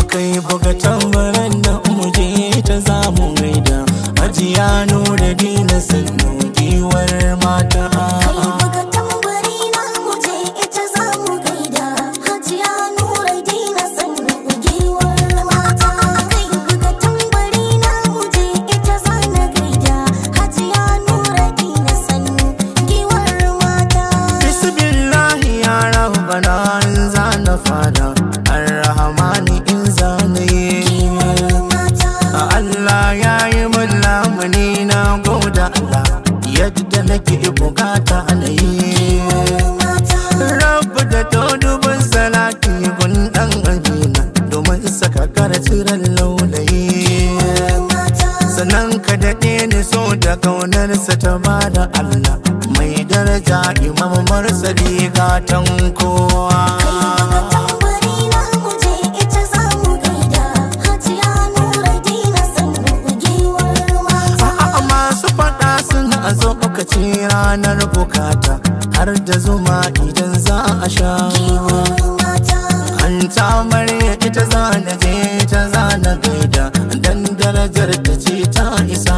kai buga tambaran da muje ta zamu gaida hajiya nura dina sannu giwar mata Kai buga tambari na muje ita za mu gaida Hajiya Nura Dina sannu giwar mata Kai buga tambari na muje ita za na gaida Hajiya Nura Dina sannu giwar mata bismillahi ya rabbana in za na fada arrahmani in za na yi mata Allah ya yi min lamuni na goda Allah yadda nake bukata na yi mata rabu da dodubin salati gun dan ajina domin saka karaturan laulayi mata sannan ka daɗe ni so da kaunarsa ta bada Allah mai daraja imam marsali gatan kowa tambari na muje ita za mu gaida Hajiya Nura Dina sannu giwar mata A'a masu faɗa suna zo lokaci ranar bukata har da zuma idan za a sha mata an ta amarya ita za na je ta za na gaida dan darajar ta ce ta isa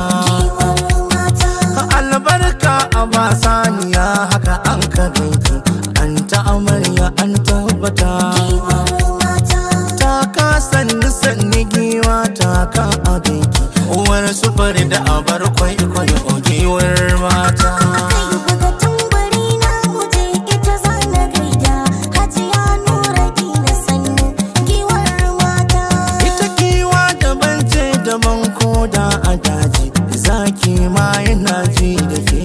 albarka a ba saniya haka an ka gaiki an ta amarya an tabbata ta ka sanni sanni giwa ta ka a gaiki uwar sufar da abar kwaikwayo giwar mata Ita kiwa daban ce daban koda a daji zaki ma yana ji da ke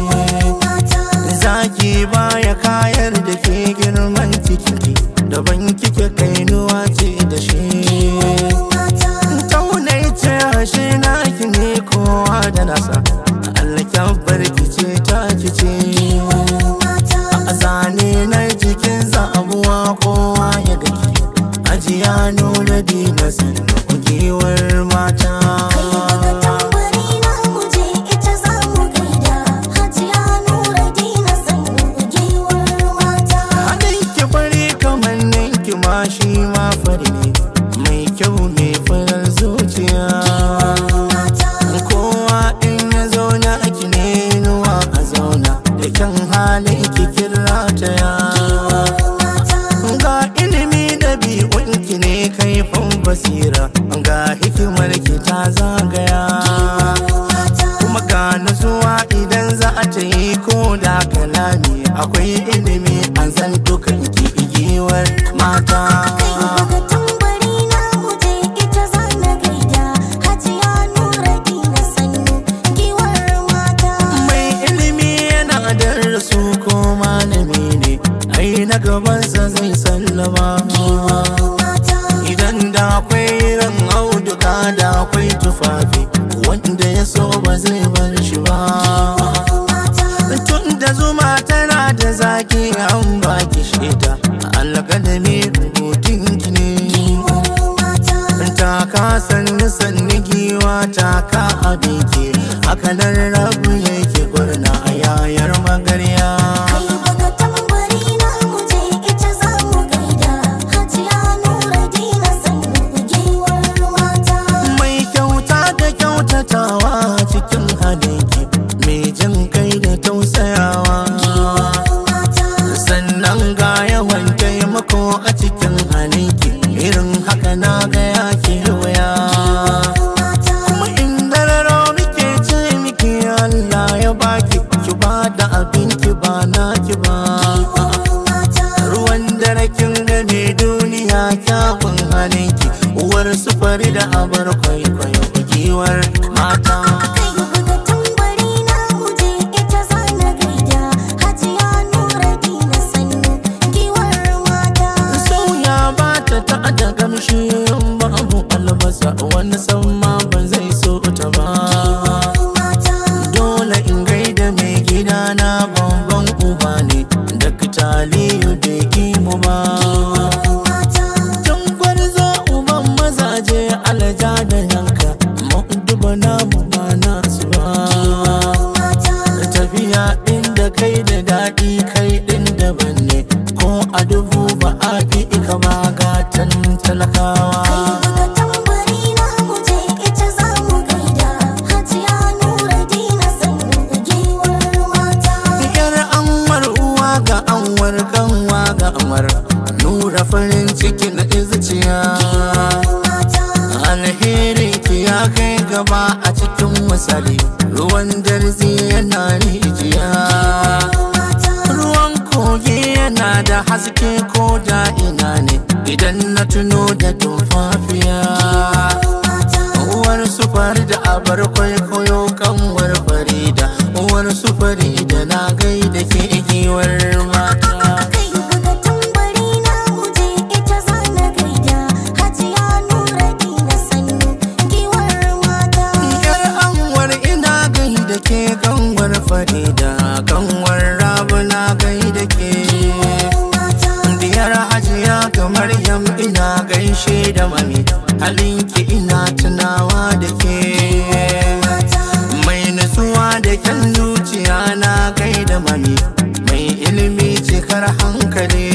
zaki baya kayar da ke girman ciki daban kike kainuwa ce da shi taunai ce hashe naki ne kowa da nasa Allah barki ce ta kice a zane na jikin zabuwa kowa ya gaki ajiya nuna dina sannu giwar mata Haɗin ki fari kamar ninki ma shi ma fari ne mai kyau mai farar zuciya kowa in ya zauna ki ne nuwa a zauna da kyan halin ki kira ta ya ga ilimi da ki ne kaifin basira ga hikimar ki ta zagaya kuma ga nutsuwa idan za ta yi ko da kalami akwai ilimi an san dukan ki igiyar mata mai ilimi yana darasu ko malami ne ai na gabansa zai sallama idan da akwai ran auduka da akwai tufafi wanda ya so ba zai bar shi ba tun da zuma tana da zaki an baki sheta alƙalami rubutun ki ne ta ka sanni sanni giwa ta ka abike haka nan rabu yake gurna a yayar magarya mai kyauta da kyautatawa cikin halinki mai jin kai da tausayawa sannan ga yawan taimako a cikin halinki irin haka na ga yake waya kuma inda raro muke ce miki Allah ya baki ki ba da abinki ba naki ba ruwan dare kin ga mai duniya kyawun halinki uwar sufari da abar kwaikwayo giwar mata Kai buga tambari na muje ita za ruwan darzi yana rijiya ruwan kogi yana da haske ko da ina ne idan na tuno da tumfafiya uwar sufar da abar kwaikwayo kanwar farida uwar sufari da na gaida ke giwar mata Kai buga tambari na muje ita zana gaida Hajiya Nura Dina sannu giwar mata Yar anwar ina gaida ke kanwar farida kanwar rabu na gaida ke Diyar hajiya kamar yam ina gaishe da mami halinki ina tunawa da ke Mai nutsuwa da kyan zuciya na gaida mami mai ilimi cikar hankali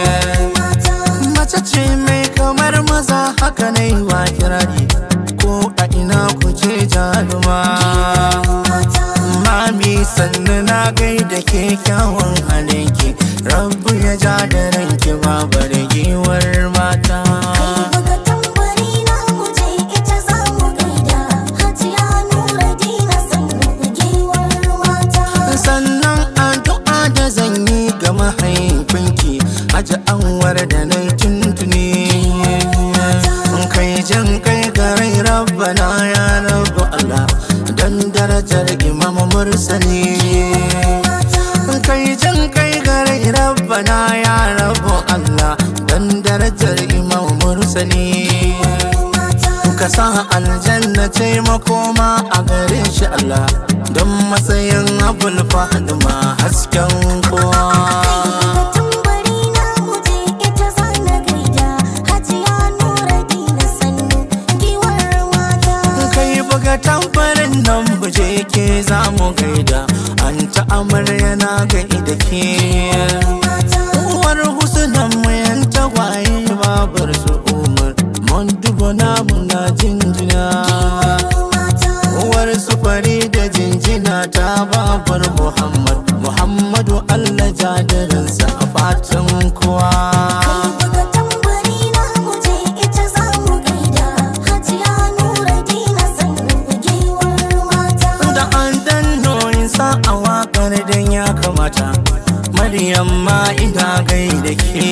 Mace ce mai kamar maza haka na yi wa kirari ko a ina kuce jaruma Mami sannu na gaida ke kyawun halinki Rabbu ya ja da ranki babar giwar mata Buga tambari na muje ita zamu gaida Hajiya Nura Dina sannu giwar mata Sannan addu'a da zan yi ga mahaifinki Haji anwar da na tuntuni Kai jan kai garai rabbana ya rabu Allah Dan darajar imam mursali kai jan kai garai rabbana ya rabu Allah dan darajar imam mursali ka sa aljanna ce makoma a gare shi Allah don matsayin abul fahima hasken kowa tambari na muje ita zana gaida Hajiya Nura Dina sannu giwar mata kai buga tamfarin nan buje ke za mu gaida an ta amarya na gaida ke uwar husnan mayan tagwaye babar su umar mun duba namu na jinjina uwar sufari da jinjina ta babar muhammad muhammadu allah jadarinsa a fatan kowa Buga tambari na muje ita zamu gaida Hajiya Nura Dina sannu giwar mata da an danno sa a wakar dan ya kamata maryam ma ina gaida ke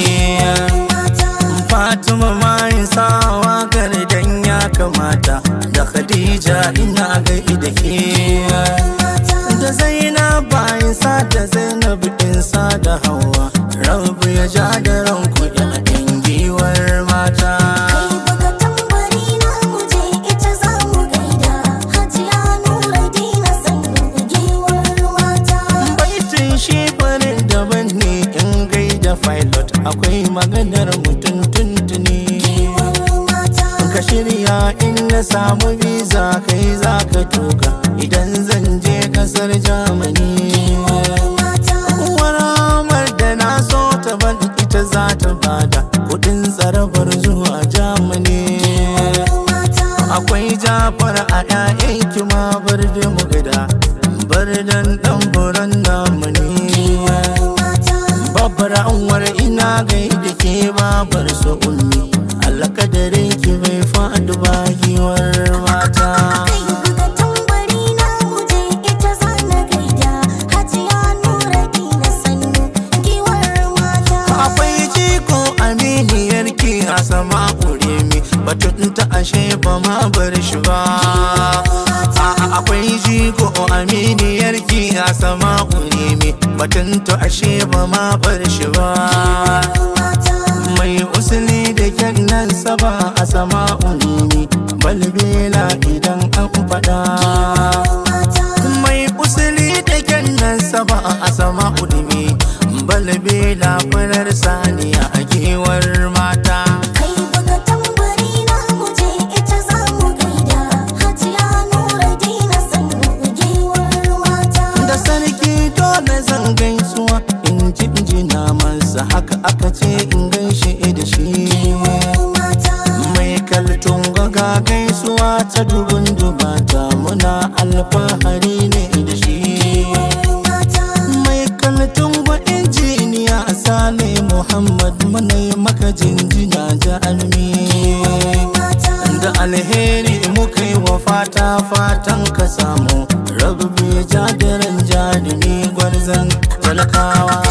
fatima ma sa a wakar dan ya kamata da khadija ina gaida ke da zainab bayan sa da zainab in sa da hawa rabu ya ja da ranku yan giwar mata Buga tambari na muje ita zamu gaida Hajiya Nura Dina sannu giwar mata baitin shi farin daban ne in gaida pilot akwai maganar mutum tuntuni ka shirya in na samu visa kai za ka tuka idan zan je kasar germany uwar amar da na so ta ban ita za ta bada kudin tsarabar zuwa germany akwai jafar a 'ya'yan kima bar da mu gada bar dan dan buran namu ne babbar anwar ina gaida ke babar su ummi alkadarin ki bai faɗi ba giwar mata Kai buga tambari na muje ita zana gaida Hajiya Nura Dina sannu giwar mata akwai jiko aminiyar ki a sama mi batun ta ashe ba ma bar shi ba A'a, akwai jiko aminiyar ki a sama mi batun ta ashe ba ma bar shi ba mai usuli da kyan nan saba a sama unini balbela idan an faɗa mai usuli da kyan nan saba a sama unini balbela farar saniya a kewar mata Kai buga tambari na muje ita zamu gaida Hajiya Nura Dina sannu giwar mata da sarki dole zan gaisuwa in ji injina mansa haka aka ce in gaishe da shi mai kaltun gaga gaisuwa ta dubun dubata muna alfahari ne da shi mai kaltun gwa injiniya sale muhammad muna yi maka jinjina ja'almi da alheri muka yi wa fata fatan ka samu rabu bai ja da ran jarumi gwarzon talakawa